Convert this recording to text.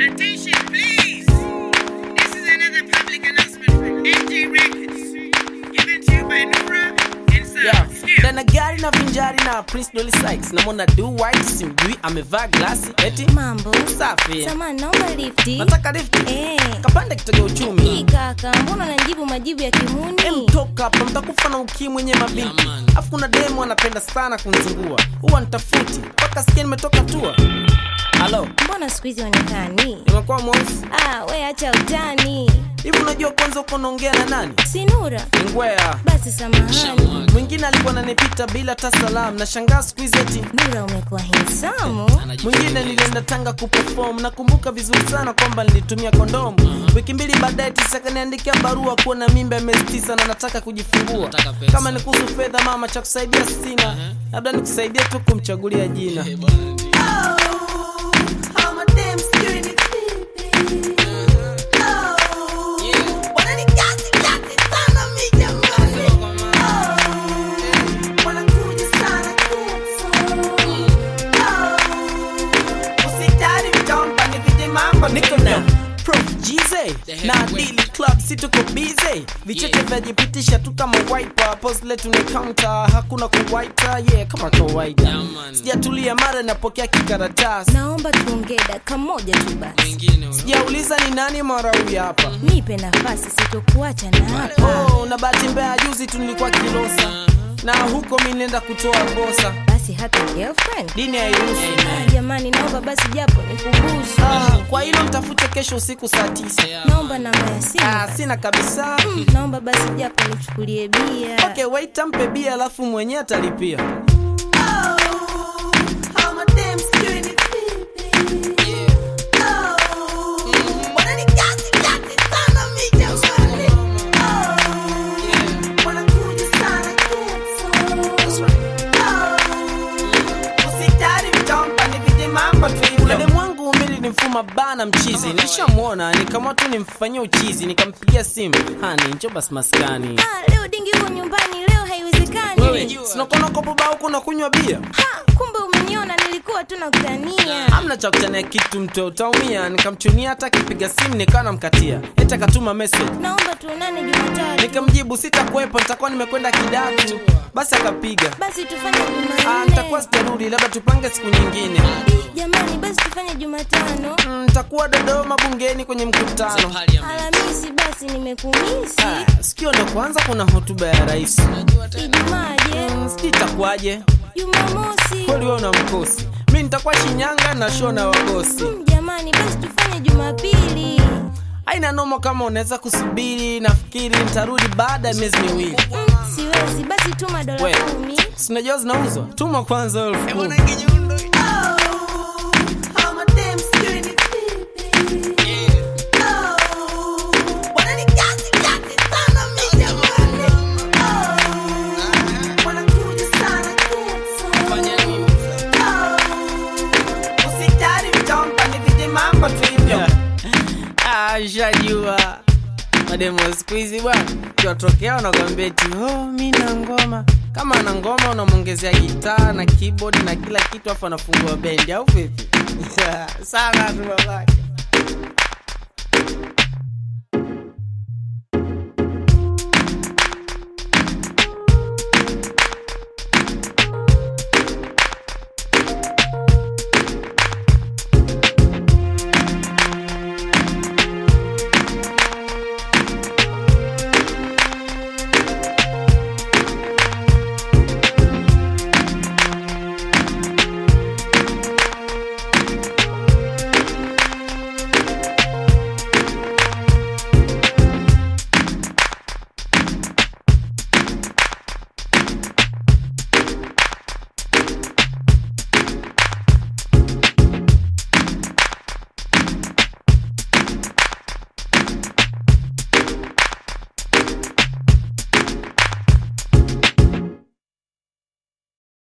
Attention, please. This is another public announcement from NJ Records. Given to you by Nura and Sam. Yeah. Skip. Dana gari na vinjari na Prince Dolly Sykes namwona do white simjui amevaa glasi eti Mambo safi samani, naomba lifti. nataka lifti Eh, kapande kitega hii uchumi kaka, mbona unajibu majibu ya kimuni? emtoka hapa mtakufa na ukimwi wenye mabinti afu kuna demu anapenda sana kunzingua huwa nitafuti mpaka sikia nimetoka tua halo Mbona siku hizi onekani? nimekuwa mweusi Ah, we acha utani. hivi unajua kwanza uko naongea na nani Sinura, ngwea basi samahani. mwingine alikuwa nanipita bila hata salamu na shangaa siku hizi eti Nura, umekuwa hinsamu. mwingine nilienda tanga kuperform nakumbuka vizuri sana kwamba nilitumia kondomu wiki mbili baadaye tisa kaniandikia barua kuwa na mimba ya miezi tisa na nataka kujifungua kama ni kuhusu fedha mama cha kusaidia sina labda nikusaidia tu kumchagulia jina niko na Prof Jize na Dili Club si tuko busy vicheche vyajipitisha tu kama wiper pose letu ni counter hakuna kuwaita yeah kama kawaida sijatulia mara napokea kikaratasi Naomba tuongee dakika moja tu basi. sijauliza ni nani mara huyu hapa Nipe nafasi, sitokuacha na hapa. oh, na bahati mbaya juzi tu nilikuwa kilosa na huko mi nenda kutoa posa Basi hata girlfriend. dini hairuhusu Ah, jamani, naomba basi japo nikubusu. ah, kwa hilo mtafute kesho usiku saa tisa Naomba namba ya simu. ah, sina kabisa Naomba basi japo nichukulie bia. okay wait ampe bia alafu mwenyewe atalipia Ulele mwangu mili ni mfuma bana mchizi nilishamwona nikamwa tu nimfanyia uchizi nikampigia simu hani njo basi maskani Ah, leo dingi huko nyumbani, leo haiwezekani. sinakonakopo baa huko nakunywa bia Ha, kumbe umeniona, nilikuwa tu nakutania. hamna cha kutania kitu mto utaumia nikamchunia hata akipiga simu nikawa namkatia eti akatuma message Naomba tuonane Jumatatu. nikamjibu sitakuwepo nitakuwa nimekwenda kidatu basi akapiga Basi tufanye Ah, nitakuwa Jumanne. sitarudi labda tupange siku nyingine Jamani, basi tufanye Jumatano. Mm, nitakuwa dodoma bungeni kwenye mkutano Alhamisi basi nimekumisi. Ah, sikio ndo kwanza kuna hotuba ya rais Ijumaje? sijui itakuwaje Jumamosi. kweli wewe una mkosi mi nitakuwa shinyanga na show na wagosi Mm, Jamani, basi tufanye Jumapili. aina noma kama unaweza kusubiri nafikiri nitarudi baada ya miezi miwili Mm, Siwezi, basi tuma dola We. kumi. sinajua zinauzwa tuma kwanza elfu kumi Ah, shajua mademo siku hizi bwana kiwatokea wanakwambia eti oh, mi na ngoma kama na ngoma unamwongezea gitaa na keyboard na kila kitu afu anafungua bendi au vipi sana tu babake